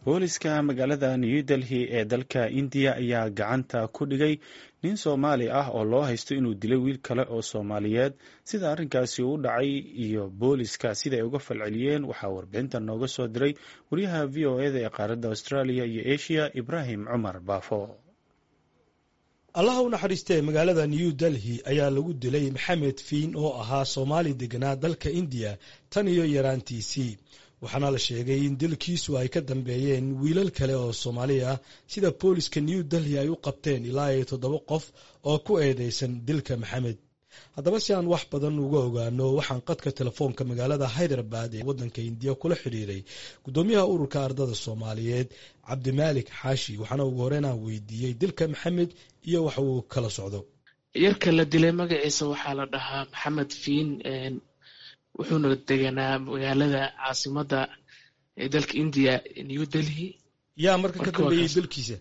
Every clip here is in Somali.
booliska magaalada new delhi ee dalka indiya ayaa gacanta ku dhigay nin soomaali ah oo loo haysto inuu dilay wiil kale oo soomaaliyeed sida arrinkaasi u dhacay iyo booliska siday uga falceliyeen waxaa warbixinta nooga soo diray wariyaha v o eda ee qaaradda australia iyo asia ibraahim cumar baafo allaha u naxariistee magaalada new delhi ayaa lagu dilay maxamed fiin oo ahaa soomaali deganaa dalka indiya tan iyo yaraantiisii waxaana la sheegay in dilkiisu ay ka dambeeyeen wiilal kale oo soomaali ah sida booliska new delhi ay u qabteen ilaa iyo toddoba qof oo ku eedeysan dilka maxamed haddaba si aan wax badan uga ogaano waxaan qadka telefoonka magaalada hyderabad ee waddanka indiya kula xidhiiray guddoomiyaha ururka ardada soomaaliyeed cabdimaalik xaashi waxaana ugu horeyn aan weydiiyey dilka maxamed iyo wax uu kala socdo yarka la dilay magaciisa waxaa la dhahaa maxamed fiin wuxuuna deganaa magaalada caasimada ee dalka indiya new delhi yaa marka ka dambeeyey dilkiisa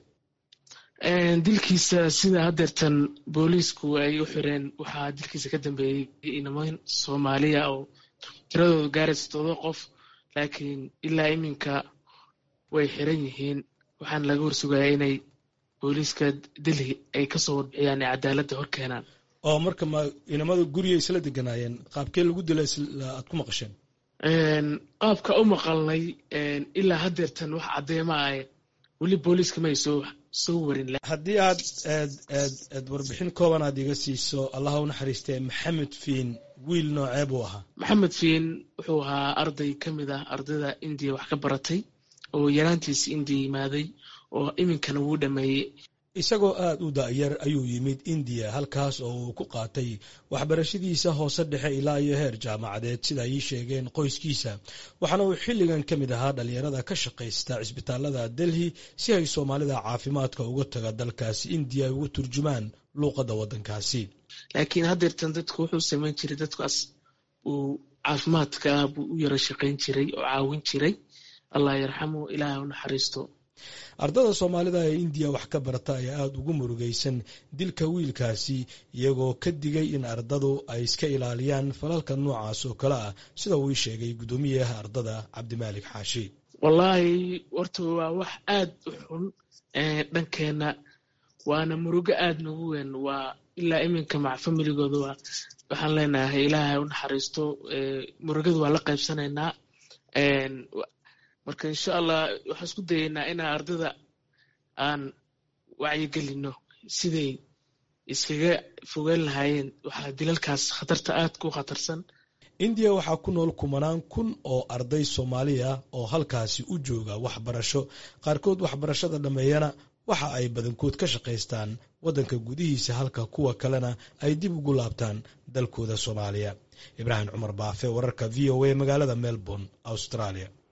dilkiisa sida hadeertan booliisku ay u xireen waxaa dilkiisa ka dambeeyey inaman soomaaliya oo tiradooda gaaraysa todoba qof laakiin ilaa iminka way xiran yihiin waxaana laga warsugaya inay booliiska delhi ay kasoo warbixiyaan ee cadaaladda hor keenaan oo marka ma inamada guriga isla deganaayeen qaabkee lagu dila aad ku maqasheen qaabka u maqalnay ilaa hadeertan wax caddeema ah weli booliiska may soo soo warin haddii aad eed eed eed warbixin kooban aad iga siiso allaha u naxariistee maxamed fiin wiil noocee buu ahaa maxamed fiin wuxuu ahaa arday ka mid ah ardayda indiya wax ka baratay oo yaraantiisa indiya yimaaday oo iminkana wuu dhameeyey isagoo aada u da-yar ayuu yimid indiya halkaas oo uu ku qaatay waxbarashadiisa hoose dhexe ilaa iyo heer jaamacadeed sida ay ii sheegeen qoyskiisa waxaana uu xilligan ka mid ahaa dhalinyarada ka shaqaysta cisbitaalada delhi si ay soomaalida caafimaadka uga taga dalkaasi indiya ay ugu turjumaan luuqadda waddankaasi laakiin haddeertan dadku wuxuu samayn jiray dadkaas uu caafimaadka ah buu u yaro shaqayn jiray oo caawin jiray allah yarxamu ilaahay u naxariisto ardada soomaalida ee indiya wax ka barata ayaa aada ugu murugaysan dilka wiilkaasi iyagoo ka digay in ardadu ay iska ilaaliyaan falalka noocaas oo kale ah sida uu ii sheegay guddoomiyaha ardada cabdimaalik xaashi wallaahi horta waa wax aada u xun dhankeenna waana murugo aada nagu weyn waa ilaa iminka mac familigooda waa waxaan leenahay ilaahay u naxariisto murugada waa la qaybsanaynaa marka insha allah waxaan isku dayeynaa inaan ardada aan wacyigelino siday iskaga fogaan lahaayeen waxaa dilalkaas khatarta aad ku khatarsan indiya waxaa ku nool kumanaan kun oo arday soomaali ah oo halkaasi u jooga waxbarasho qaarkood waxbarashada dhammeeyana waxa ay badankood ka shaqaystaan waddanka gudihiisa halka kuwa kalena ay dib ugu laabtaan dalkooda soomaaliya ibraahim cumar baafe wararka v o a magaalada melbourne australia